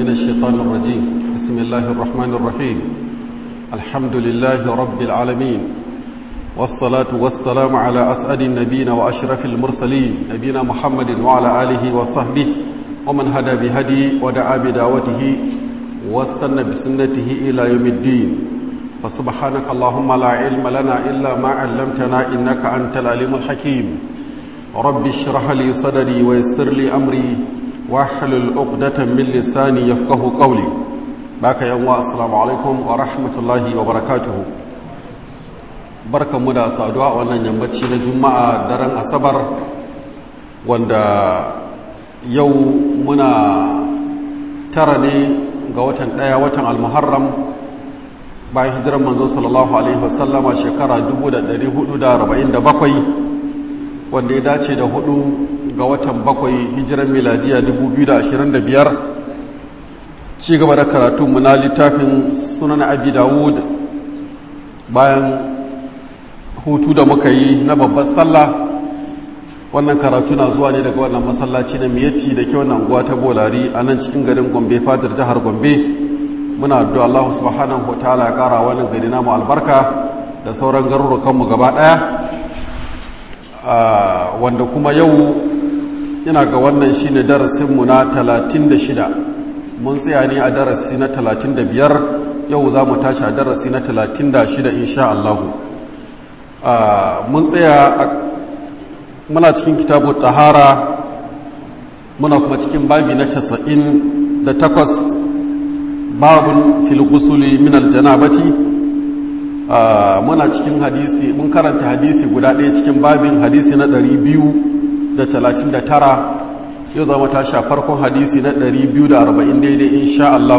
من الشيطان الرجيم بسم الله الرحمن الرحيم الحمد لله رب العالمين والصلاة والسلام على أسعد النبيين وأشرف المرسلين نبينا محمد وعلى آله وصحبه ومن هدى بهدي ودعا بدعوته واستنى بسنته إلى يوم الدين فسبحانك اللهم لا علم لنا إلا ما علمتنا إنك أنت العليم الحكيم رب اشرح لي صدري ويسر لي أمري واحلل عقدة من لساني يفقه قولي باك يا السلام عليكم ورحمة الله وبركاته barkan mu da saduwa wannan yammaci na juma'a daren asabar wanda yau muna tara ne ga watan ɗaya watan almuharram bayan hijirar manzo sallallahu alaihi wasallama shekara 1447 wanda ya dace da hudu ga watan bakwai hijirar miladiya 2025 ci gaba da karatunmu na littafin sunan abi dawud bayan hutu da muka yi na babbar sallah wannan karatu na zuwa ne daga wannan masallaci na miyatti da ke wannan unguwa ta bolari a nan cikin garin gombe fadar jihar gombe muna addu'a Allah subhanahu wa ta'ala ya kara wannan gari namu albarka da sauran garurukanmu gaba daya wanda kuma yau ina ga wannan shine darasinmu na 36 mun tsaya ne a darasi na 35 yau za mu tashi a darasi na 36 insha Allah mun tsaya muna cikin kitabu tahara muna kuma cikin babi na 98 babun fil gusuli min aljanabati muna cikin hadisi mun karanta hadisi guda ɗaya cikin babin hadisi na 239 yau zama ta sha farkon hadisi na 240 daidai insha Allah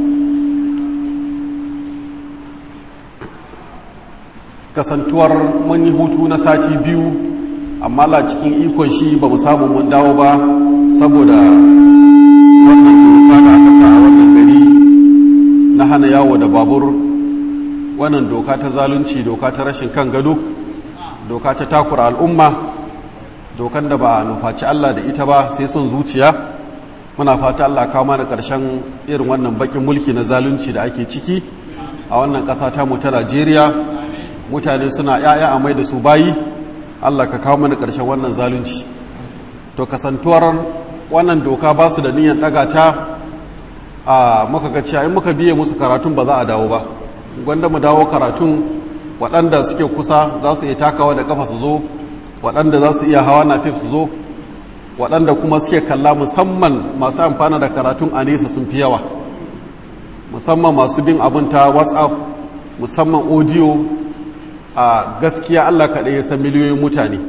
kasantuwar mun yi hutu na sati biyu amma la cikin ikon shi ba mu samu mun dawo ba saboda wannan doka da aka sa a wannan gari na hana yawo da babur wannan doka ta zalunci doka ta rashin kan gado doka ta takura al'umma dokan da ba nufaci Allah da ita ba sai son zuciya muna fata Allah kawo mana ƙarshen irin wannan bakin mulki na zalunci da ake ciki a wannan ƙasa ta mu ta Najeriya mutane suna ‘ya'ya a mai da su bayi Allah ka kawo mana ƙarshen wannan zalunci to kasantuwar wannan doka ba su da niyyar ɗaga ta a muka ga cewa in muka biye musu karatun ba za a dawo ba gwanda mu dawo karatun waɗanda suke kusa za su iya takawa da ƙafa su zo waɗanda za su iya hawa na fif su zo waɗanda kuma suke kalla musamman masu amfana da karatun a nesa sun fi yawa musamman masu bin abin ta whatsapp musamman audio a gaskiya allah kaɗai ya san miliyoyin mutane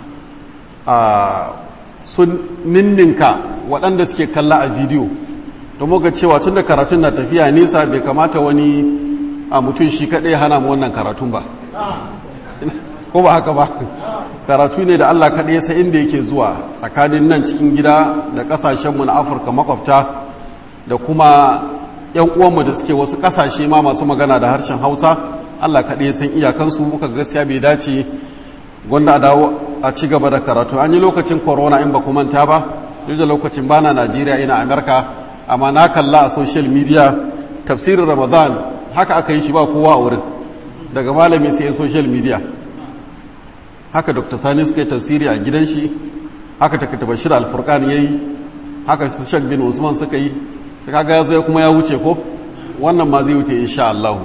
a sun ninninka waɗanda suke kalla a bidiyo don muka cewa tun da karatun na tafiya nesa bai kamata wani a mutum shi kaɗai hana mu wannan karatun ba ko ba haka ba karatu ne da allah kaɗai ya sa inda yake zuwa tsakanin nan cikin gida da ƙasashenmu na afirka makwabta da kuma 'yan uwanmu da suke wasu ƙasashe ma masu magana da harshen hausa allah kaɗai ya san iyakansu muka gaskiya bai dace gwanda a dawo a ci gaba da karatu an yi lokacin corona in ba ku manta ba duk da lokacin bana najeriya ina amerika amma na kalla a social media tafsirin ramadan haka aka yi shi ba kowa a wurin daga malami sai social media haka dr sani suka yi tafsiri a gidan shi haka ta bashir alfurkan ya yi haka su shak bin usman suka yi ta kaga ya zo kuma ya wuce ko wannan ma zai wuce insha Allah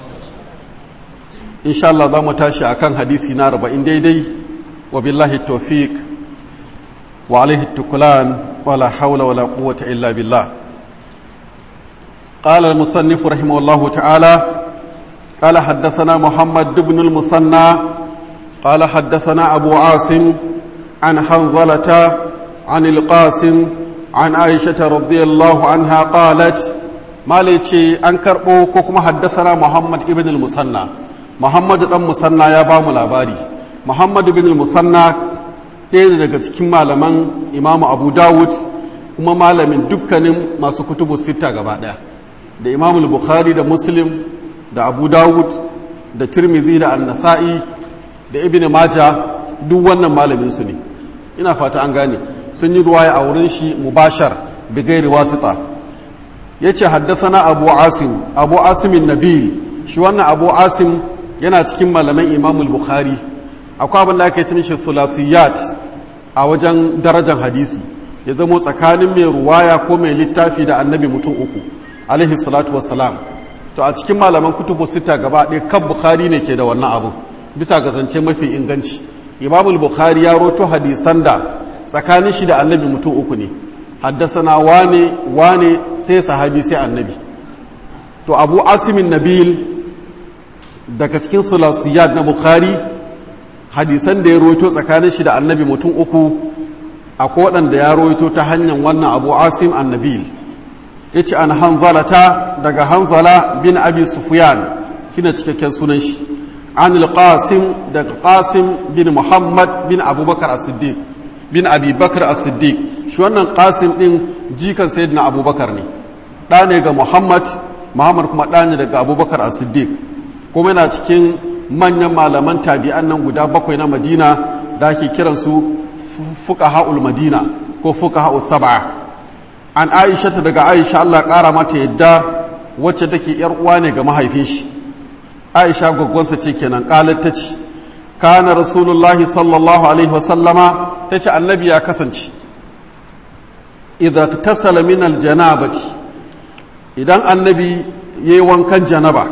insha Allah za mu tashi akan hadisi na 40 daidai wa billahi tawfiq wa alaihi tukulan wala hawla wala quwwata illa billah قال المصنف رحمه الله تعالى قال حدثنا محمد بن المثنى قال حدثنا أبو عاصم عن حنظلة عن القاسم عن عائشة رضي الله عنها قالت ما ليتي أنكر كما حدثنا محمد بن المثنى محمد بن المثنى يا بام الأباري محمد بن المثنى ɗaya daga cikin malaman imamu abu dawud kuma malamin dukkanin masu kutubu sita gaba ɗaya da imamul bukhari da muslim da abu dawud da tirmidhi da annasa'i da ibn maja duk wannan malamin su ne ina fata an gane sun yi ruwaya a wurin shi mubashar bigairi wasita yace haddathana abu asim abu asim nabil shi wannan abu asim yana cikin malaman imam al-bukhari akwai abin da ake cin shi thulasiyat a wajen darajar hadisi ya zamo tsakanin mai ruwaya ko mai littafi da annabi mutum uku alaihi salatu wassalam to a cikin malaman kutubu sita gaba ɗaya kan bukhari ne ke da wannan abu bisa ga zance mafi inganci imamul bukhari ya roto hadisan da tsakanin shi da annabi mutum uku ne haddasana wane wane sai sahabi sai annabi to abu asimin nabil daga cikin sulasiyat na bukhari hadisan da ya roto tsakanin shi da annabi mutum uku akwai waɗanda ya roto ta hanyar wannan abu asim annabil ya ce an hanzalata daga hanzala bin abi sufiyan kina cikakken sunan shi an qasim daga qasim bin muhammad bin abubakar as-siddiq bin abi bakar as-siddiq shi wannan qasim din jikan sayyidina abubakar ne ɗa ne ga muhammad muhammad kuma ɗa ne daga abubakar as-siddiq kuma yana cikin manyan malaman tabi'an nan guda bakwai na madina da ake kiransu fuqaha'ul madina ko fuqaha'us sab'a an aisha ta daga aisha Allah ƙara mata yadda wacce take yar uwa ne ga mahaifin shi aisha gwaggwansa ce kenan ƙalar ta ce kana rasulullahi sallallahu alaihi wasallama ta ce annabi ya kasance idan tasala min aljanabati idan annabi ya yi wankan janaba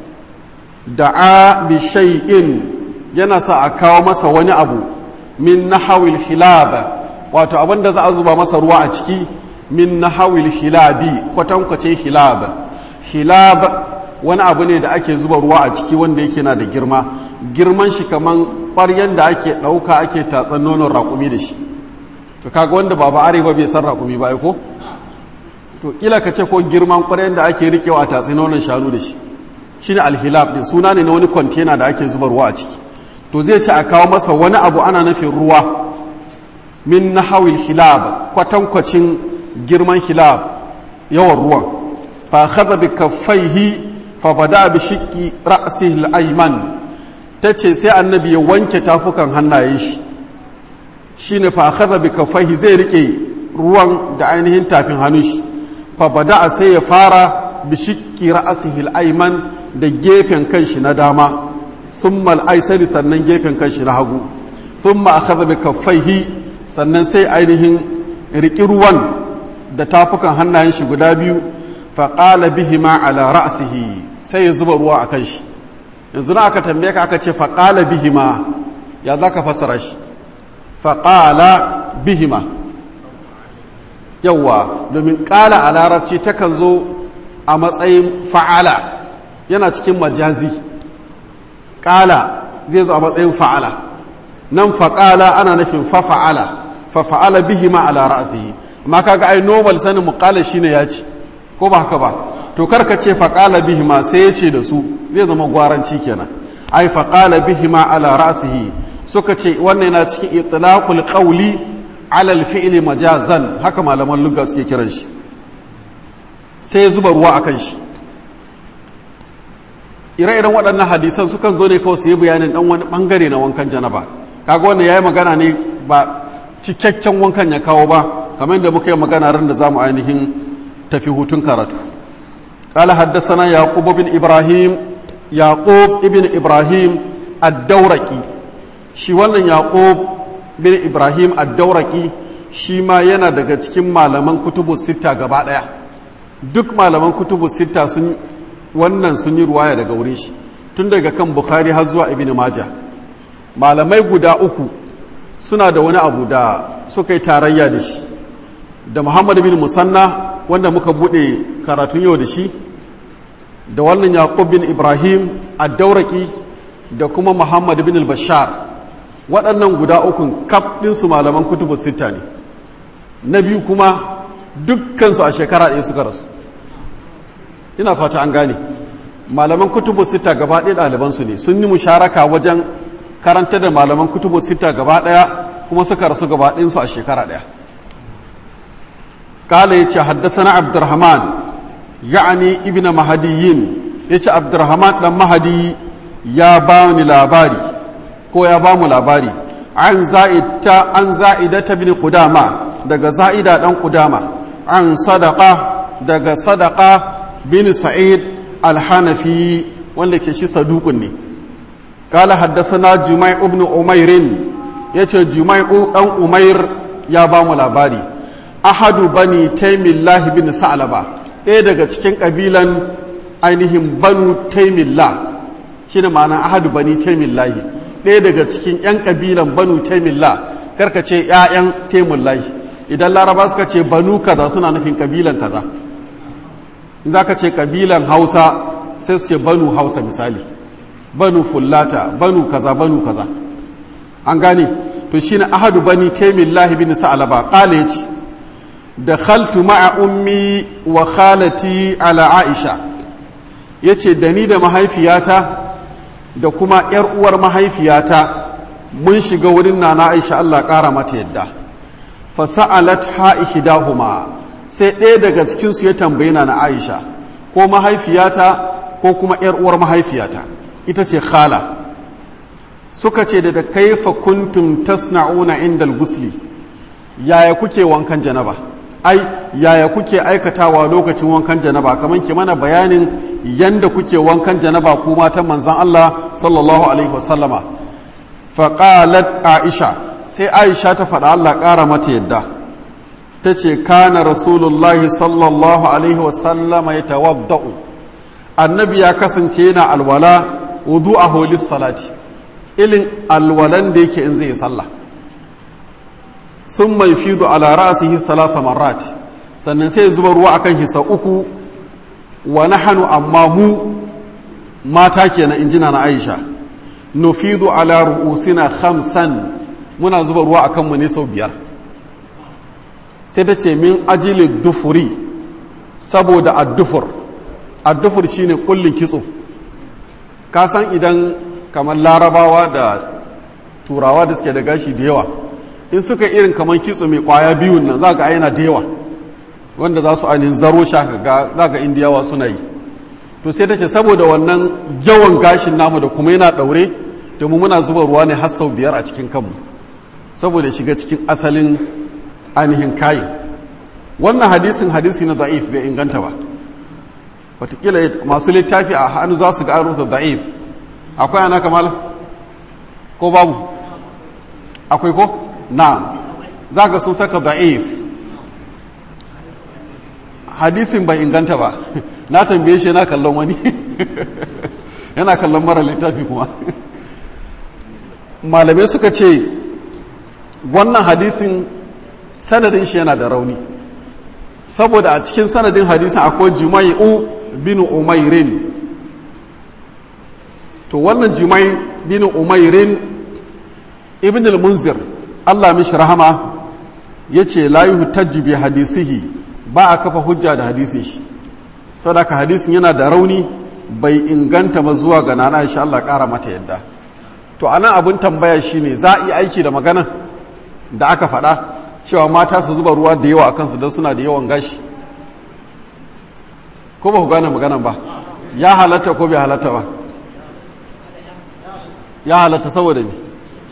da'a bi shay'in yana sa a kawo masa wani abu min nahawil hilaba wato abinda za a zuba masa ruwa a ciki min nahawil hilabi kwatankwacin hilab hilab wani abu ne da ake zuba ruwa a ciki wanda yake na da girma girman shi kaman ƙwaryen da ake ɗauka ake tatsan nonon raƙumi da shi to kaga wanda ba ba arewa bai san raƙumi ba ko to kila ka ce ko girman ƙwaryen da ake rikewa a tatsi nonon shanu da shi shine alhilab din suna ne na wani kwantena da ake zuba ruwa a ciki to zai ce a kawo masa wani abu ana nufin ruwa min nahawil hilab kwatankwacin girman hilab yawan ruwan fa khadha bi kaffaihi fa bada bi shiqqi ra'sihi al-ayman tace sai annabi ya wanke tafukan hannayen shi shine fa khadha bi kaffaihi zai rike ruwan da ainihin tafin hannun shi fa bada sai ya fara bi shiqqi ra'sihi al-ayman da gefen kanshi na dama thumma al-aysari sannan gefen kanshi na hagu thumma akhadha bi kaffaihi sannan sai ainihin riki ruwan da tafukan hannayen shi guda biyu faƙala bihima ala ra'sihi sai ya zuba ruwa a kan shi yanzu na aka tambaye ka aka ce faƙala bihima ya za ka fassara shi faƙala bihima yawwa domin ƙala a larabci takan zo a matsayin fa'ala yana cikin majazi ƙala zai zo a matsayin fa'ala nan faƙala ana nufin fafa'ala fafa'ala bihima ala ra'sihi amma kaga ai normal sanin muqala shine ya ci ko ba haka ba to karka ce faqala bihima sai ya ce da su zai zama gwaranci kenan ai faqala bihima ala ra'sihi suka ce wannan yana cikin itlaqul qawli ala al-fi'li majazan haka malaman lugha suke kiran shi sai zuba ruwa akan shi ire-iren waɗannan hadisan sukan zo ne kawai su yi bayanin ɗan wani ɓangare na wankan janaba kaga wannan ya yi magana ne ba cikakken wankan ya kawo ba kamar yadda muka yi magana ran da za mu ainihin tafi hutun karatu ƙala haddasana yaƙub bin ibrahim yaƙub ibn ibrahim addauraki shi wannan yaƙub bin ibrahim addauraki shi ma yana daga cikin malaman kutubu sita gaba ɗaya duk malaman kutubu sita sun wannan sun yi ruwaya daga wurin shi tun daga kan bukhari har zuwa ibn majah malamai guda uku suna da wani abu da suka yi tarayya da shi da muhammad bin musanna wanda muka bude karatun yau da shi da wannan yaqub bin ibrahim ad-dauraki da kuma muhammad bin al-bashar waɗannan guda ukun kaf ɗinsu malaman kutubu sita ne na biyu kuma dukkansu a shekara ɗaya suka rasu ina fata an gane malaman kutubu sita gaba ɗaya ɗalibansu ne sun yi musharaka wajen karanta da malaman kutubu sita gaba ɗaya kuma suka rasu gaba ɗinsu a shekara ɗaya kala ya ce haddasa abdurrahman ya'ani ibn mahadiyin ya ce abdurrahman ɗan mahadi ya ba ni labari ko ya ba mu labari an za'ida ta bin kudama daga za'ida ɗan kudama an sadaka daga sadaka bin sa'id al-hanafi wanda ke shi sadukun ne kala haddathana jumai ibn umairin yace jumai dan umair ya ba mu labari ahadu bani taimillah bin sa'laba ɗaya daga cikin kabilan ainihin banu taimillah shine ma'ana ahadu bani taimillah ɗaya daga cikin yan kabilan banu taimillah karka ce ƴaƴan taimillah idan laraba suka ce banu kaza suna nufin kabilan kaza in za ka ce kabilan hausa sai su ce banu hausa misali banu fullata banu kaza banu kaza an gane to shine ahadu bani taimillahi bin sa'alaba qala yace dakhaltu ma'a ummi wa khalati ala aisha yace da ni da mahaifiyata da kuma yar uwar mahaifiyata mun shiga wurin nana aisha Allah kara mata yadda fa sa'alat ha ihdahuma sai ɗaya daga cikin su ya tambaye na aisha ko mahaifiyata ko kuma yar uwar mahaifiyata ita ce khala suka ce da kaifa kuntum tasna'una inda gusli yaya kuke wankan janaba ai yaya kuke aikatawa lokacin wankan janaba kamar ke mana bayanin yanda kuke wankan janaba ku matan manzan Allah sallallahu alaihi wasallama faqalat aisha sai aisha ta faɗa Allah ƙara mata yadda ta ce kana rasulullahi sallallahu alaihi wasallama ya tawadda'u annabi ya kasance yana alwala wudu a holis salati ilin alwalan da yake in zai sallah sun mai fido ala ra'asihi salasa marat sannan sai zuba ruwa akan hisa uku wa nahanu amma mu mata kenan injina na Aisha nufidu ala ru'usina khamsan muna zuba ruwa akan mu ne sau biyar sai ta ce min ajili dufuri saboda addufur addufur shine kullin kitso ka san idan kamar larabawa da turawa da suke da gashi da yawa in suka irin kamar kitso mai kwaya biyun nan za ga aina da yawa wanda za su ainihin zaro shaka ga za ga indiyawa suna yi to sai ta ce saboda wannan yawan gashin namu da kuma yana daure domin muna zuba ruwa ne har sau biyar a cikin kanmu saboda shiga cikin asalin ainihin kayin wannan hadisin hadisi na da'if bai inganta ba watakila masu littafi a hannu za su ga an rubuta da'if akwai ana kamala ko babu akwai ko na za ga sun saka da'if hadisin bai inganta ba na tambaye shi yana kallon wani yana kallon mara littafi kuma malamai suka ce wannan hadisin sanadin shi yana da rauni saboda a cikin sanadin hadisin akwai jumai'u bin umairin to wannan jumai bin umairin ibn al-munzir Allah mishi rahama yace la yuhtajju bi hadisihi ba a kafa hujja da hadisin shi saboda ka hadisin yana da rauni bai inganta ba zuwa ga nana insha Allah kara mata yadda to anan abun tambaya shine za a yi aiki da magana da aka faɗa cewa mata su zuba ruwa da yawa a kansu don suna da yawan gashi ko ba ku gane maganan ba ya halatta ko bai halatta ba ya halatta saboda me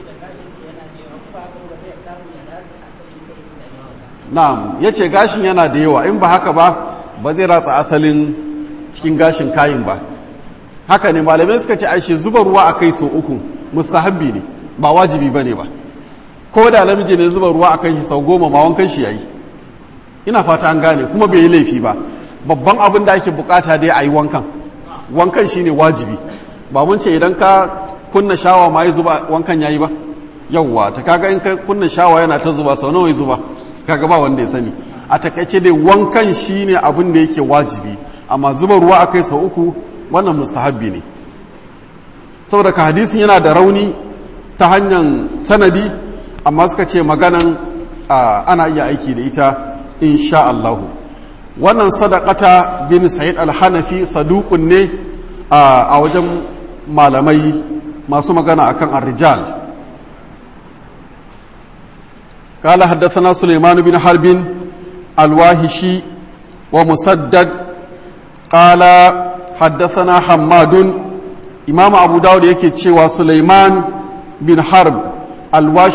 na'am ya ce gashin yana da yawa in ba haka ba ba zai ratsa asalin cikin gashin kayin ba haka ne malamai suka ce ashe zuba ruwa a kai sau uku mustahabbi ne ba wajibi ba ne ba ko da namiji ne zuba ruwa a kan shi sau goma ma wankan shi ya yi ina fata an gane kuma bai yi laifi ba babban abin da ake bukata dai a yi wankan wankan shi ne wajibi ba mun ce idan ka kunna shawa ma yi zuba wankan ya yi ba yawwa ta kaga in ka kunna shawa yana ta zuba sau nawa ya zuba kaga ba wanda ya sani a takaice dai wankan shi ne abin da yake wajibi amma zuba ruwa a kai sau uku wannan mustahabbi ne saboda ka hadisin yana da rauni ta hanyar sanadi amma suka ce maganan ana iya aiki da ita insha Allahu wannan sadaqata bin sa'id al-hanafi saduqun ne a wajen malamai masu magana akan ar-rijal قال حدثنا سليمان بن حرب الواهشي ومسدد قال حدثنا حماد إمام أبو داود يكي تشيوى سليمان بن حرب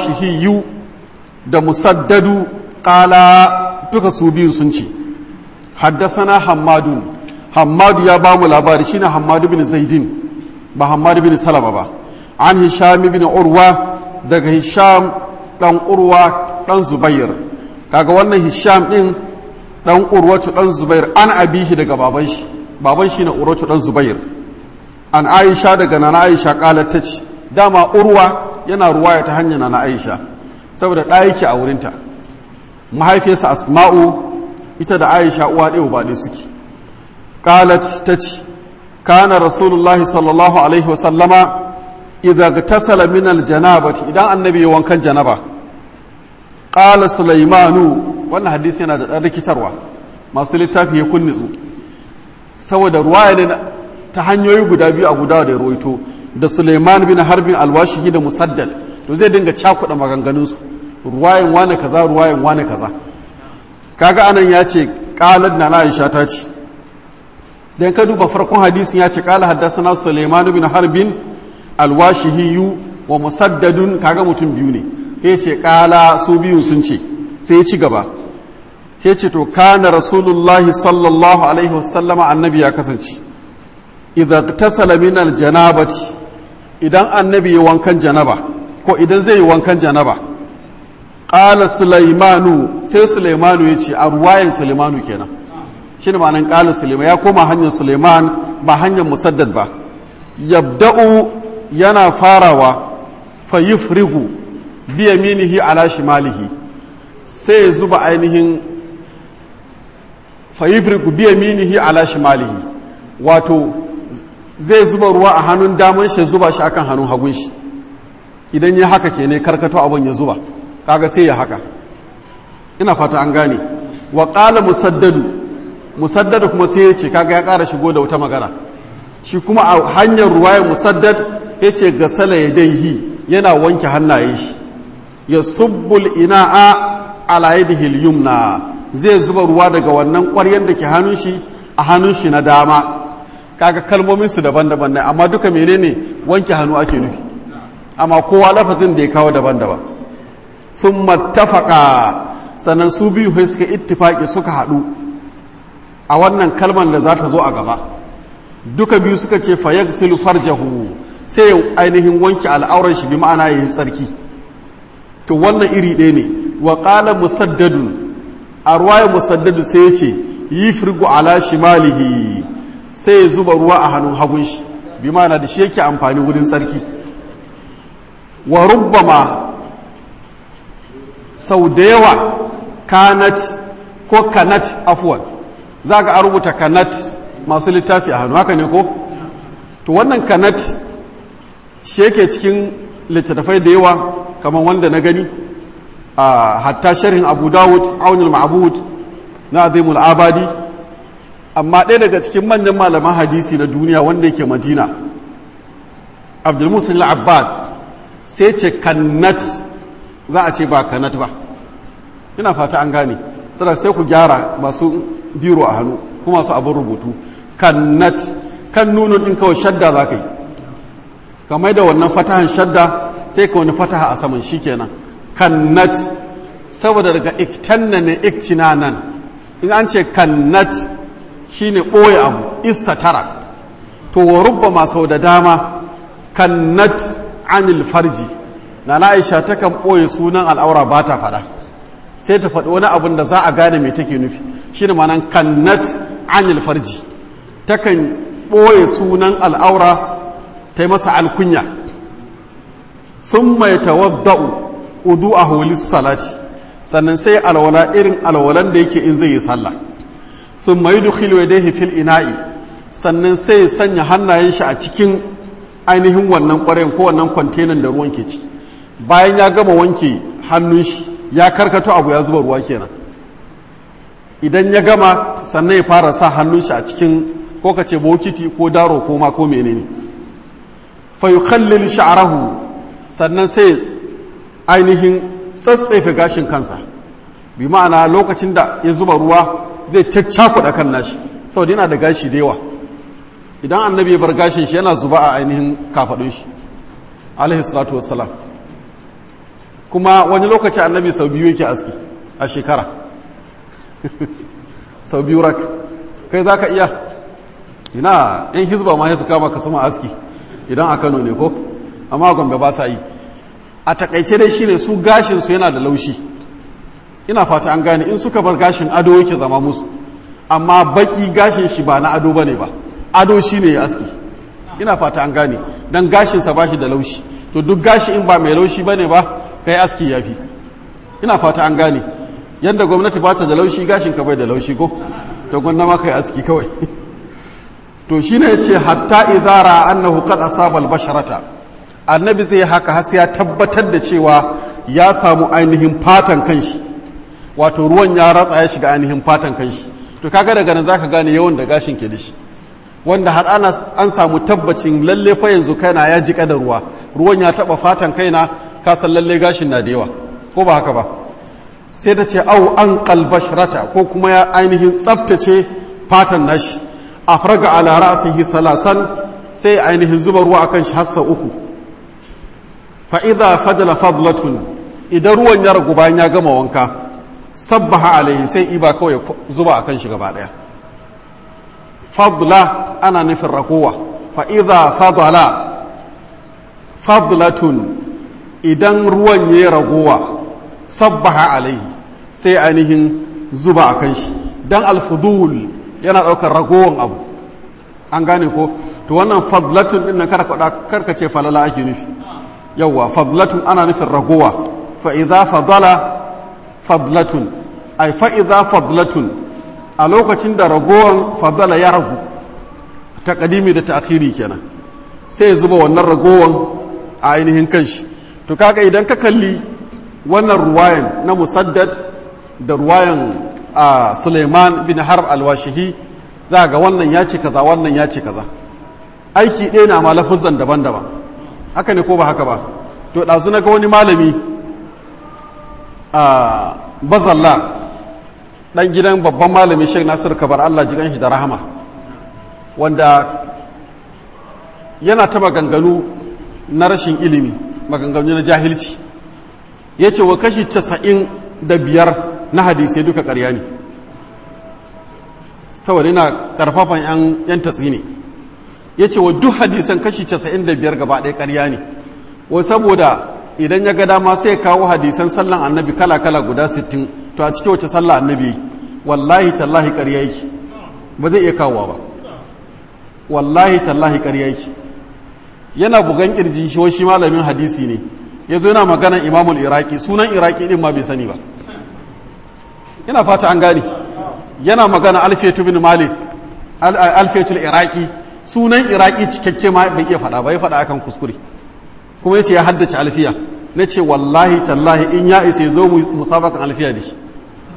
alwashihiyu da musaddadu ƙala duka su biyun sun ce haddasana hammadun hammadu ya ba mu labari shine hammadu bin zaidin ba hammadu bin salama ba an hisham bin urwa daga hisham dan urwa dan zubair kaga wannan hisham din dan urwatu dan zubair an abihi daga baban shi baban shi na urwatu dan zubair an aisha daga nana aisha qalat tace dama urwa yana ruwaya ta hanyar nana aisha saboda ɗaya yake a wurinta mahaifiyarsa asma'u ita da aisha uwa ɗaya ba ɗaya suke qalat tace kana rasulullah sallallahu alaihi wa sallama idza tasala min aljanabati idan annabi ya wankan janaba qala sulaimanu wannan hadisi yana da ɗan rikitarwa masu littafi ya kunnisu saboda ruwaya ne ta hanyoyi guda biyu a guda da ruwaito da suleiman bin harbin alwashihi da musaddad to zai dinga cakuɗa maganganunsu ruwayan wane kaza ruwayan wane kaza kaga anan ya ce qalat na aisha ta ce dan ka duba farkon hadisin ya ce qala haddathana suleiman bin harbin alwashihi wa musaddadun kaga mutum biyu ne ya ce qala su biyu sun ce sai ya ci gaba sai ce to kana rasulullahi sallallahu alaihi wasallama annabi ya kasance idan tasala min aljanabati idan annabi ya wankan janaba ko idan zai yi wankan janaba qala sulaimanu sai sulaimanu ya ce a ruwayan sulaimanu kenan shine ma'anan qala sulaiman ya koma hanyar sulaiman ba hanyar musaddad ba yabda'u yana farawa fa yufrigu bi yaminihi ala shimalihi sai ya zuba ainihin fayifriku biya minihi ala shimalihi wato zai zuba ruwa a hannun daman shi zuba shi akan hannun hagun shi idan ya haka ke ne karkato abin ya zuba kaga sai ya haka ina fata an gane wa qala musaddadu musaddadu kuma sai ya ce kaga ya ƙara shigo da wata magana shi kuma a hanyar ruwayar musaddad ya ce gasala ya daihi yana wanke hannayen shi ya subbul ina'a ala yadihi al-yumna zai zuba ruwa daga wannan ƙwaryen da ke hannun shi a hannun shi na dama kaga kalmomin su daban-daban ne amma duka menene wanke hannu ake nufi amma kowa lafazin da ya kawo daban-daban sun mattafaka sannan su biyu sai suka ittifaki suka haɗu a wannan kalman da za ta zo a gaba duka biyu suka ce fayagsilu farjahu sai ainihin wanke al'auran shi bi ma'ana yayin tsarki to wannan iri ɗaya ne wa qala musaddadun a ruwaya musaddadu sai ya ce yi firgu ala shimalihi sai ya zuba ruwa a hannun hagun shi bi mana da shi yake amfani wurin tsarki wa rubbama sau da yawa kanat ko kanat afuwan za ka rubuta kanat masu littafi a hannu haka ne ko to wannan kanat shi yake cikin littattafai da yawa kamar wanda na gani a hatta sharhin abu dawud aunil ma'bud na azimul abadi amma ɗaya daga cikin manyan malaman hadisi na duniya wanda yake madina abdulmusul abbad sai ce kannat za a ce ba kannat ba ina fata an gane saboda sai ku gyara masu biro a hannu kuma su abin rubutu kannat kan nunun ɗin kawai shadda za ka yi kamar da wannan fatahan shadda sai ka wani fataha a saman shi kenan kannat saboda daga iktanna ne iktinanan in an ce kannat shine ɓoye abu istatara to wa rubba sau da dama kannat anil farji na aisha takan ɓoye sunan al'aura ba ta faɗa sai ta faɗi wani abin da za a gane mai take nufi shine ma'anan kannat anil farji takan ɓoye sunan al'aura ta yi masa alkunya sun mai tawadda'u udu a holis salati sannan sai alwala irin alwalan da yake in zai yi sallah sun mai dukhilu ya dai fil ina'i sannan sai ya sanya hannayen shi a cikin ainihin wannan ƙwarayin ko wannan kwantenan da ruwan ke ciki bayan ya gama wanke hannun shi ya karkato abu ya zuba ruwa kenan idan ya gama sannan ya fara sa hannun shi a cikin ko ka ce bokiti ko daro ko ma ko menene fa yukhallil sha'rahu sannan sai ainihin tsatsefe gashin kansa bi ma'ana lokacin da ya zuba ruwa zai caccakuɗa kan nashi saboda yana da gashi da yawa idan annabi ya bar gashin shi yana zuba a ainihin kafaɗun shi alaihi salatu wassalam kuma wani lokaci annabi sau biyu yake aski a shekara sau biyu rak kai za ka iya ina yan hizba ma ya su kama ka sama aski idan a kano ne ko amma gombe ba sa yi a takaice dai shine su gashin su yana da laushi ina fata an gane in suka bar gashin ado yake zama musu amma baki gashin shi ba na ado bane ba ado shine ya aski ina fata an gane dan gashin sa bashi da laushi to duk gashi in ba mai laushi bane ba kai aski yafi ina fata an gane yadda gwamnati ba ta da laushi gashin ka bai da laushi ko to gwamnati ma kai aski kawai to shine yace hatta idara annahu qad asaba al-basharata annabi zai haka har sai ya tabbatar da cewa ya samu ainihin fatan kanshi wato ruwan ya ratsa ya shiga ainihin fatan kanshi to kaga daga nan zaka gane yawan da gashin ke da shi wanda har ana an samu tabbacin lalle fa yanzu kaina ya jika da ruwa ruwan ya taba fatan kaina ka san lalle gashin na da yawa ko ba haka ba sai da ce au an qalbashrata ko kuma ya ainihin tsaftace fatan nashi afraga ala ra'sihi salasan sai ainihin zuba ruwa akan shi hassa uku fa idza fadala fadlatun idan ruwan ya ragu bayan ya gama wanka sabbaha alaihi sai iba kawai zuba akan shi gaba daya fadla ana nufin ragowa fa idza fadala fadlatun idan ruwan ya ragowa sabbaha alaihi sai ainihin zuba akan shi dan alfudul yana daukar ragowan abu an gane ko to wannan fadlatun din nan karka ce falala ake nufi yawwa fadlatun ana nufin ragowa fa idza fadala fadlatun ay fa idza fadlatun a lokacin da ragowan fadala ya ragu taqdimi da ta'khiri kenan sai ya zuba wannan ragowan a ainihin kanshi to kaga idan ka kalli wannan ruwayan na musaddad da ruwayan Suleiman bin Harb al-Washihi za ga wannan ya ce kaza wannan ya ce kaza aiki ɗaya na ma lafuzan daban-daban haka ne ko ba haka ba to ɗazu na ga wani malami a bazalla ɗan gidan babban malami sheik nasir kabar allah ji shi da rahama wanda yana ta maganganu na rashin ilimi maganganu na jahilci ya ce wa kashi casa'in da biyar na hadisai duka ƙarya ne saboda yana ƙarfafan 'yan tatsi ne ya ce wa duk hadisan kashi 95 gaba ɗaya ƙarya ne wai saboda idan ya ga dama sai kawo hadisan sallan annabi kala-kala guda 60 to a cikin wace sallah annabi wallahi tallahi ƙarya yake ba zai iya kawowa ba wallahi tallahi ƙarya yake yana bugan kirji shi shi malamin hadisi ne ya zo yana maganan imamul iraki sunan iraki din ma bai sani ba ina fata an gane yana magana alfetu bin malik alfetul iraki sunan iraki cikakke ma bai iya faɗa ba ya faɗa akan kuskure kuma yace ya haddace alfiya na ce wallahi tallahi in ya isa zo mu musabakan alfiya da shi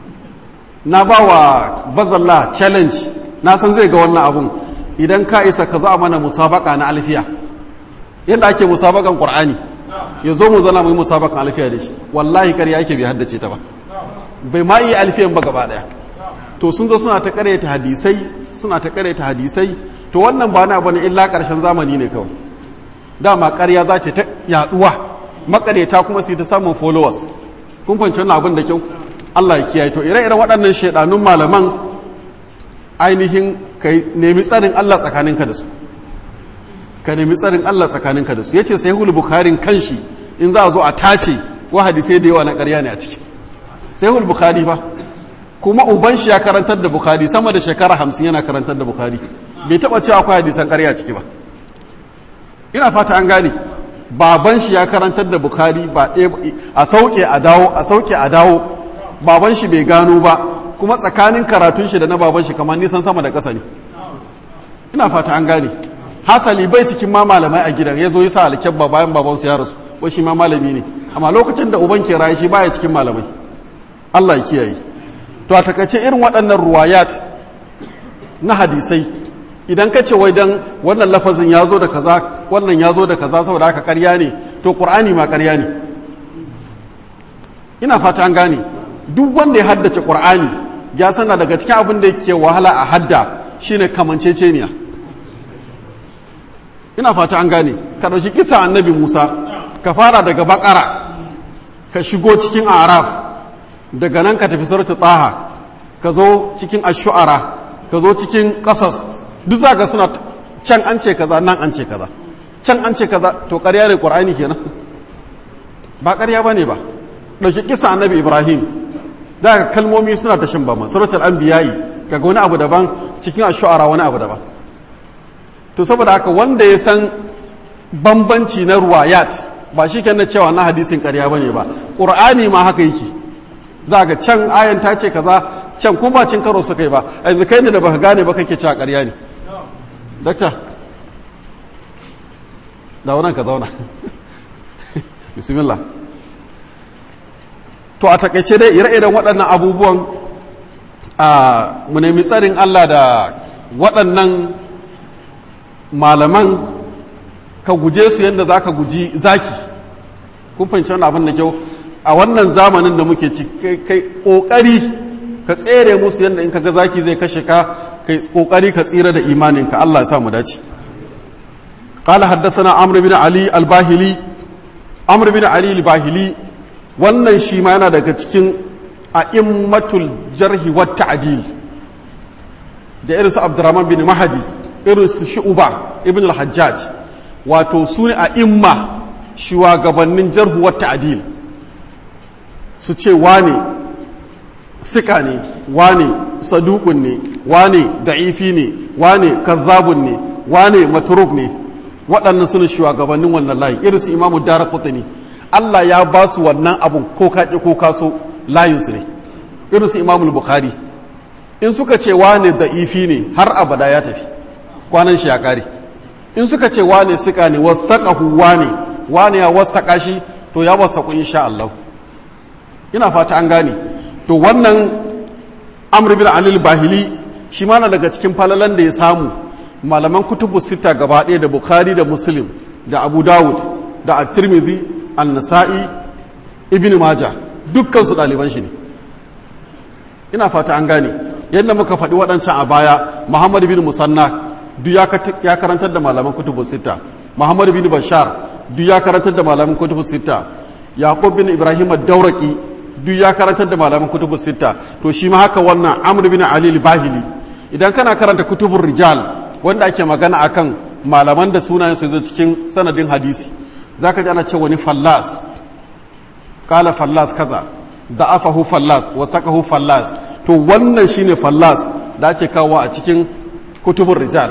na ba wa bazalla challenge na san zai ga wannan abun idan ka isa ka zo a mana musabaka na alfiya yadda ake musabakan qur'ani ya zo mu zana mu yi musabakan alfiya da shi wallahi kar yake bai haddace ta ba bai ma iya alfiyan ba gaba daya to sun zo suna ta karyata hadisai suna ta karyata hadisai to wannan ba na bane illa karshen zamani ne kawai dama karya za ta yaduwa makaryata kuma su ta samun followers kun fahimci wannan abin da kyau Allah ya kiyaye to ire-iren waɗannan shaidanun malaman ainihin ka nemi tsarin Allah tsakaninka da su ka nemi tsarin Allah tsakaninka da su yace sai hul bukharin kanshi in za a zo a tace wa hadisai da yawa na ƙarya ne a ciki sai hul bukhari fa kuma uban shi ya karantar da bukhari sama da shekara hamsin yana karantar da bukhari bai taɓa cewa akwai hadisan ƙarya ciki ba ina fata an gane baban shi ya karantar da bukhari ba a sauke a dawo a sauke a dawo baban shi bai gano ba kuma tsakanin karatun shi da na baban shi kamar nisan sama da ƙasa ne ina fata an gane hasali bai cikin ma malamai a gidan ya zo yi sa alkyabba bayan babansu ya rasu ko shi ma malami ne amma lokacin da uban ke raye shi baya cikin malamai Allah ya kiyaye to a takaice irin waɗannan ruwayat na hadisai idan ka ce wai dan wannan lafazin ya zo da kaza wannan ya zo da kaza saboda haka ƙarya ne to ƙur'ani ma ƙarya ne ina fata an gane duk wanda ya haddace ƙur'ani ya sana daga cikin abin da yake wahala a hadda shine kamanceceniya ina fata an gane ka ɗauki kisa annabi musa ka fara daga bakara ka shigo cikin araf daga nan ka tafi sarki taha ka zo cikin ashu'ara ka zo cikin ƙasas duk za ka suna can an ce kaza nan an ce kaza can an ce kaza to ƙarya ne ƙur'ani kenan ba ƙarya ba ne ba ɗauki kisa annabi ibrahim da ka kalmomi suna ta shan bama suratul anbiya'i kaga wani abu daban cikin ashu'ara wani abu daban to saboda haka wanda ya san bambanci na ruwayat ba shi na cewa na hadisin ƙarya ba ne ba ƙur'ani ma haka yake za ga can ayan ta ce kaza can kuma ba cin karo suka yi ba yanzu kai ne da baka gane ba kake cewa ƙarya ne dakta da wannan ka zauna bismillah to a takaice dai ire-iren waɗannan abubuwan a mu nemi tsarin Allah da waɗannan malaman ka guje su yadda za ka guji zaki kun fahimci wani abin da kyau a wannan zamanin da muke ci kai ƙoƙari ka tsere musu yadda in ka ga zaki zai kashe ka kai ƙoƙari ka tsira da imaninka Allah ya sa mu dace قال حدثنا عمرو بن علي الباهلي عمرو بن علي الباهلي wannan shi ma yana daga cikin a'immatul jarhi wa ta'dil da irin su Abdurrahman bin Mahdi irin su Shu'ba ibn al-Hajjaj wato su ne a'imma shugabannin jarhu wa ta'dil su ce wane sika ne wane saduqun ne wane da'ifi ne wane kazzabun ne wane matruk ne waɗannan suna shugabannin wannan layi irin su Imam Daraqutni Allah ya ba su wannan abun ko kaƙi ko kaso layinsu ne irin su imamul bukhari in suka ce wane da'ifi ne har abada ya tafi kwanan shi ya ƙare in suka ce wane suka ne wasaƙahu wane wane ya wasaƙa shi to ya wasaƙu insha Allah ina fata an gane to wannan amr bin alil bahili shi ma na daga cikin falalan da ya samu malaman kutubu sita gaba ɗaya da bukhari da muslim da abu dawud da at-tirmidhi annasa'i ibn maja dukkan su ɗaliban shi ne ina fata an gane yadda muka faɗi waɗancan a baya muhammad bin musanna duk ya karantar da malaman kutubu sita muhammad bin bashar duk ya karantar da malaman kutubu sita yaqub bin ibrahim ad-dauraki duk ya karantar da malaman kutubu sita to shi ma haka wannan amr bin ali al-bahili idan kana karanta kutubun rijal wanda ake magana akan malaman da sunayen su zo cikin sanadin hadisi za ka ji ana ce wani fallas kala fallas kaza da afahu fallas wa sakahu fallas to wannan shine fallas da ake kawo a cikin kutubun rijal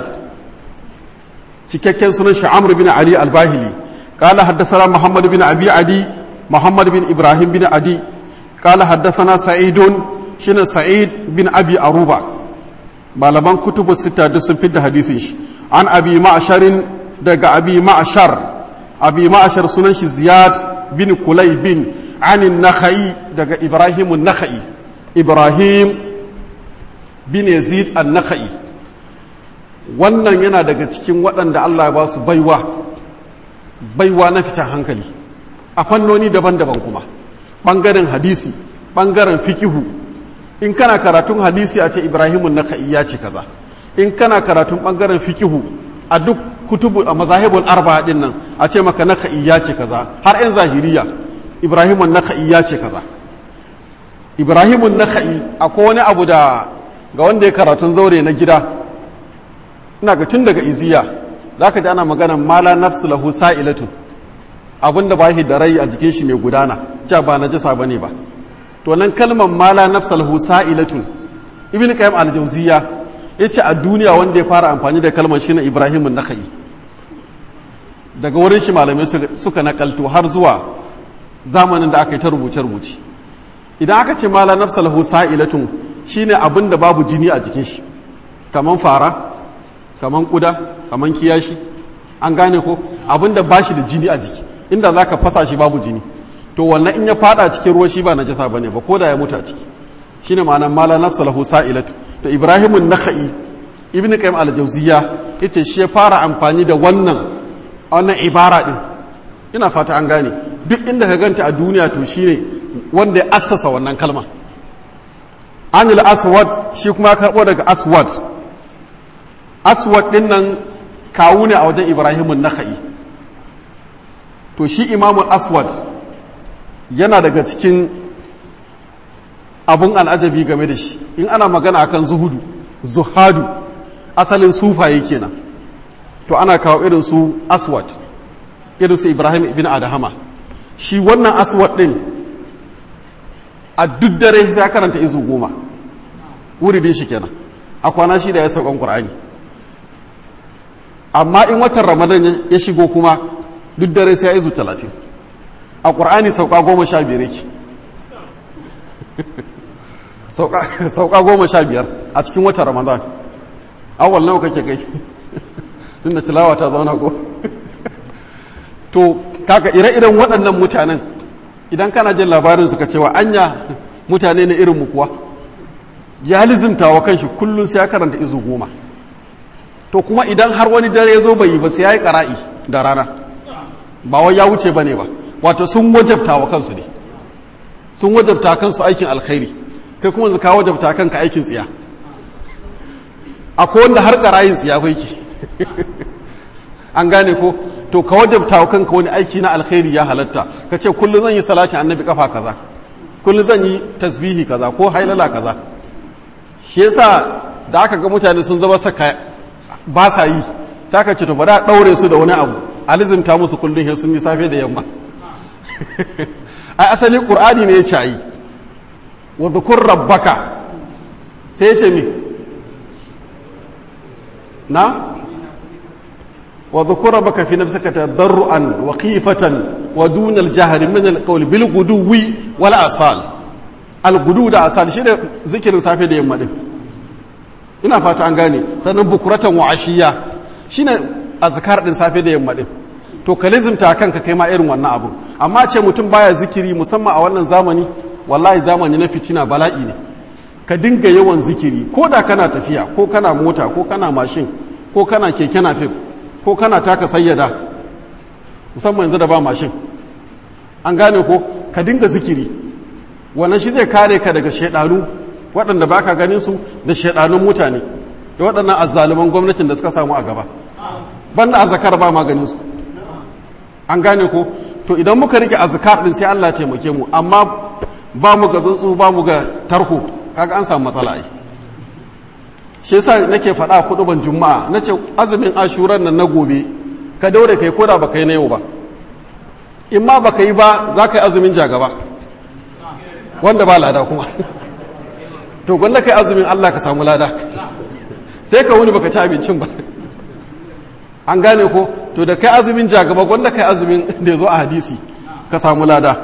cikakken sunan shi amr bin ali al-bahili kala haddathana muhammad bin abi adi muhammad bin ibrahim bin adi kala haddathana sa'idun shine sa'id bin abi aruba malaman kutubu sita duk sun fidda hadisin shi an abi ma'sharin daga abi ma'shar abi ma'ashar sunan shi ziyad bin kulay bin anin nakha'i daga ibrahim nakha'i ibrahim bin yazid an nakha'i wannan yana daga cikin waɗanda Allah ya ba su baiwa baiwa na fitan hankali a fannoni daban-daban kuma ɓangaren hadisi ɓangaren fikihu in kana karatun hadisi a ce ibrahimun nakha'i ya ce kaza in kana karatun ɓangaren fikihu a duk kutubu a mazahibul arba'a din nan a ce maka naka'i ya ce kaza har yan zahiriya ibrahimun naka'i ya ce kaza ibrahimun naka'i akwai wani abu da ga wanda ya karatun zaure na gida ina ga tun daga iziya za ka ji ana magana mala nafsu lahu sa'ilatun abinda ba shi da rai a jikin shi mai gudana ja ba na jisa bane ba to nan kalmar mala nafsu lahu sa'ilatun ibn qayyim al-jawziyya ya ce a duniya wanda ya fara amfani da kalmar shi na ibrahimun naka'i daga wurin shi malamai suka nakalto har zuwa zamanin da aka yi ta rubuce-rubuce idan aka ce mala nafsa lahu sa'ilatun shine abin da babu jini a jikin shi kaman fara kaman kuda kaman kiyashi an gane ko abin da bashi da jini a jiki inda zaka fasa shi babu jini to wannan in ya fada cikin ruwa shi ba najasa bane ba ko da ya mutu a ciki shine ma'anar mala nafsa lahu sa'ilatu to ibrahimun nakha'i ibn qayyim al-jawziyya yace shi ya fara amfani da wannan wannan ibara din ina fata an gane duk inda ka ganta a duniya to shine wanda ya assasa wannan kalma anil aswad shi kuma karbo daga aswad aswad din nan kawu ne a wajen ibrahimun nakha'i to shi imamul aswad yana daga cikin abun al'ajabi game da shi in ana magana akan zuhudu zuhadu asalin sufaye kenan to ana kawo irin su aswad irin su ibrahim ibn adahama shi wannan aswad din a duk dare sai karanta izu goma wuridin shi kenan a kwana shi da ya saukan qur'ani amma in watan ramadan ya shigo kuma duk dare sai ya izu talatin a qur'ani sauka goma sha biyar yake sauka goma sha biyar a cikin watan ramadan awal nawa kake kai tun da tilawa ta zauna ko to kaka ire-iren waɗannan mutanen idan kana jin labarin suka cewa anya mutane na irin mu kuwa ya lizimta wa kanshi kullum sai ya karanta izu goma to kuma idan har wani dare ya zo bai yi ba sai ya yi ƙara'i da rana ba wai ya wuce ba ne ba wato sun wajabta wa kansu ne sun wajabta kansu aikin alkhairi kai kuma zaka wajabta kanka aikin tsiya akwai wanda har ƙara'in tsiya kai ke an gane ko to ka wajabta wa kanka wani aiki na alkhairi ya halatta ka ce kullum zan yi salatin annabi kafa kaza kullum zan yi tasbihi kaza ko hailala kaza shi yasa da aka ga mutane sun zama saka ba sa yi sai ka ce to bari a daure su da wani abu alizimta musu kullum sun yi safe da yamma ai asali qur'ani ne ya ce yi wa dhukur rabbaka sai ya ce me na وذكر ربك في نفسك تضرعا وخيفة ودون الجهر من القول بالغدو ولا أصال الغدو da asal shi ne zikirin safe da yamma din ina fata an gane sannan bukuratan wa ashiya shine azkar din safe da yamma din to ka lizimta kanka kai ma irin wannan abu amma ce mutum baya zikiri musamman a wannan zamani wallahi zamani na fitina bala'i ne ka dinga yawan zikiri ko da kana tafiya ko kana mota ko kana mashin ko kana keke napep ko kana taka sayyada musamman yanzu da ba mashin an gane ko ka dinga zikiri wannan shi zai kare ka daga shaidanu waɗanda baka ganin su da shaidanun mutane da waɗannan azzaluman gwamnatin da suka samu a gaba banda azkar ba maganin su an gane ko to idan muka rike azkar din sai Allah taimake mu amma ba mu ga tsuntsu ba mu ga tarko kaga an samu matsala ai shi yasa nake faɗa ban juma'a nace azumin ashuran nan na gobe ka daure kai koda baka yi na yau ba in ma baka yi ba za ka yi azumin jagaba wanda ba lada kuma to gwanda kai azumin Allah ka samu lada sai ka wuni baka ci abincin ba an gane ko to da kai azumin jagaba gwanda kai azumin da ya zo a hadisi ka samu lada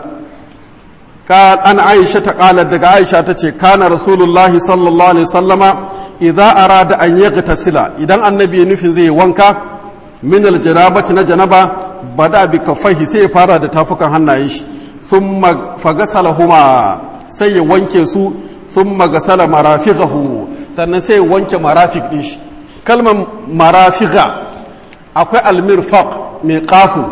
an aisha ta kalar daga aisha ta ce kana rasulullahi sallallahu alaihi sallama idza arada an yaghtasila idan annabi ya nufin zai wanka min aljanabati na janaba bada bi kaffaihi sai ya fara da tafukan hannayen shi thumma fagasalahuma sai ya wanke su thumma gasala marafiqahu sannan sai ya wanke marafiq din shi kalmar marafiqa akwai almirfaq mai qafun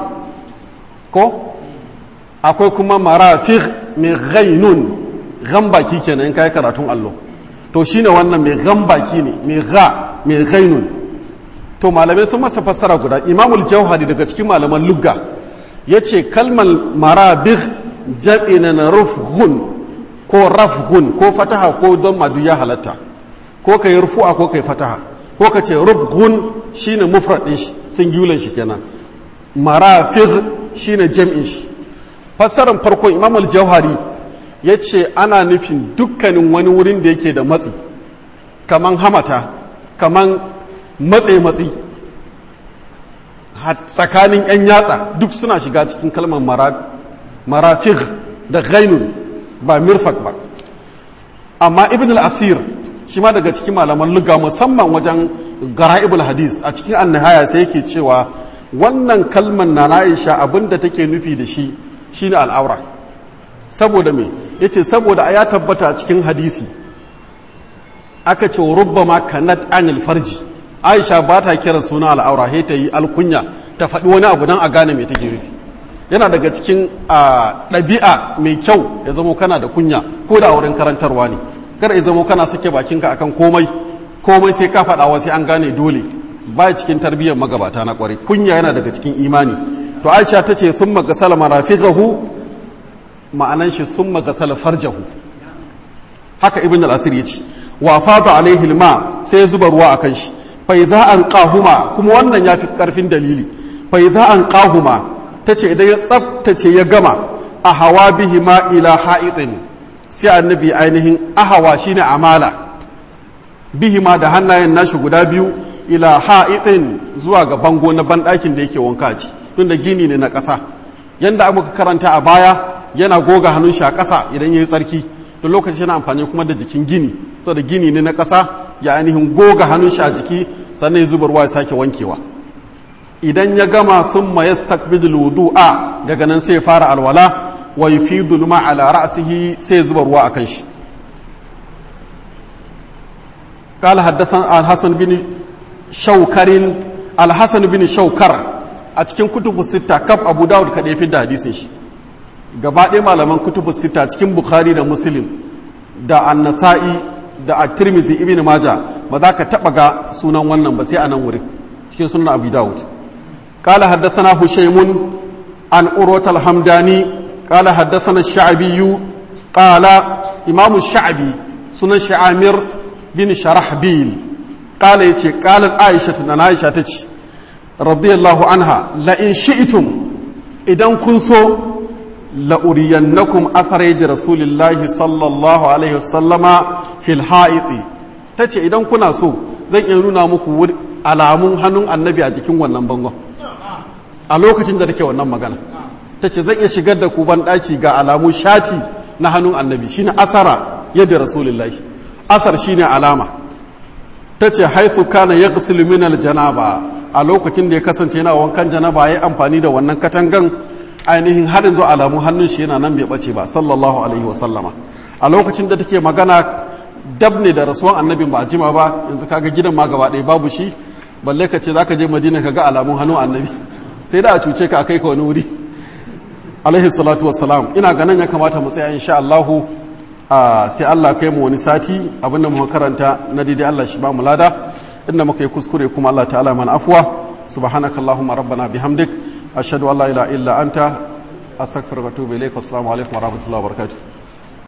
ko akwai kuma marafiq mai ghainun gambaki kenan in kai karatun allo to shine wannan mai gambaki ne mai gha mai ghainun to malamai sun masa fassara guda imamul jauhari daga cikin malaman lugga ya ce kalmar marabig jaɓi na rufhun ko rafhun ko fataha ko don madu ya halatta ko ka yi rufu'a ko ka yi fataha ko ka ce rufhun shine mufrad ɗin shi singular shi kenan marafig shine jam'in shi fassarar farko imamul jauhari ya ce ana nufin dukkanin wani wurin da yake da matsi kaman hamata kaman matse-matsi tsakanin 'yan yatsa duk suna shiga cikin kalmar marafig da gainun ba mirfak ba amma ibn al-asir shi ma daga cikin malaman luga musamman wajen gara'ibul hadis a cikin annihaya sai yake cewa wannan kalmar na na'isha abinda take nufi da shi shine al'aura saboda me yace saboda ya tabbata a cikin hadisi aka ce rubbama kanat anil farji aisha ba ta kiran suna al'aura sai ta yi alkunya ta faɗi wani abu don a gane mai take rufi yana daga cikin ɗabi'a mai kyau ya zamo kana da kunya ko da wurin karantarwa ne kada ya zamo kana sake bakinka akan komai komai sai ka faɗawa sai an gane dole ba cikin tarbiyyar magabata na kwarai kunya yana daga cikin imani to aisha ta ce sun magasala marafiqahu ma'anan shi sun magasala farjahu haka ibn al-asir ya ce wa fada alaihi alma sai ya zuba ruwa akan shi fa idza an qahuma kuma wannan yafi karfin dalili fa idza an qahuma tace idan ya tsaftace ya gama a hawa bihima ila ha'itin sai annabi ainihin ahawa shine amala bihima da hannayen nashi guda biyu ila ha'itin zuwa ga bango na banɗakin da yake wanka a ci tunda gini ne na ƙasa yanda muka karanta a baya yana goga hannun shi a ƙasa idan ya yi tsarki da lokaci yana amfani kuma da jikin gini saboda gini ne na ƙasa ya ainihin goga hannun shi a jiki sannan ya zuba ruwa ya sake wankewa idan ya gama sun ma ya stakbidul a daga nan sai ya fara alwala wa yufidu luma ala ra'sihi sai ya zuba ruwa akan shi قال حدثنا الحسن بن شوكر الحسن بن شوكر a cikin kutubu sita kaf abu dawud kaɗai fi da hadisin shi gaba ɗaya malaman kutubu sita cikin bukhari da muslim da annasa'i da a tirmizi ibn maja ba za ka taɓa ga sunan wannan ba sai a nan wurin cikin sunan abu dawud قال حدثنا هشيم عن أروة الحمداني قال حدثنا الشعبي قال إمام الشعبي سنن شعامر بن شرحبيل قال يتي قالت عائشة أن عائشة تتي رضي الله عنها لئن شئتم إذا كنتم لأرينكم أثر يد رسول الله صلى الله عليه وسلم في الحائط تتي إذا كنا سو zan iya nuna muku alamun hannun annabi a jikin wannan bangon a lokacin da take wannan magana ta ce zan iya shigar da ku ban ɗaki ga alamu shati na hannun annabi shine asara yadda rasulullahi asar shine alama ta ce haithu kana ya min aljanaba a lokacin da ya kasance yana wankan janaba ya yi amfani da wannan katangan ainihin harin zuwa alamun hannun shi yana nan bai bace ba sallallahu alaihi wa sallama a lokacin da take magana dab ne da rasuwan annabin ba a jima ba yanzu kaga gidan ma gaba ɗaya babu shi balle ka ce zaka je madina ka ga alamun hannun annabi sai da a cuce ka a kai ka wani wuri alaihi salatu wassalam ina ganin ya kamata mu tsaya insha Allahu sai Allah kai mu wani sati abinda mu karanta na daidai Allah shi ba mu lada inda muka yi kuskure kuma Allah ta'ala mana afwa subhanakallahumma rabbana bihamdik ashhadu an la ilaha illa anta astaghfiruka wa atubu ilaik assalamu alaikum wa rahmatullahi wa barakatuh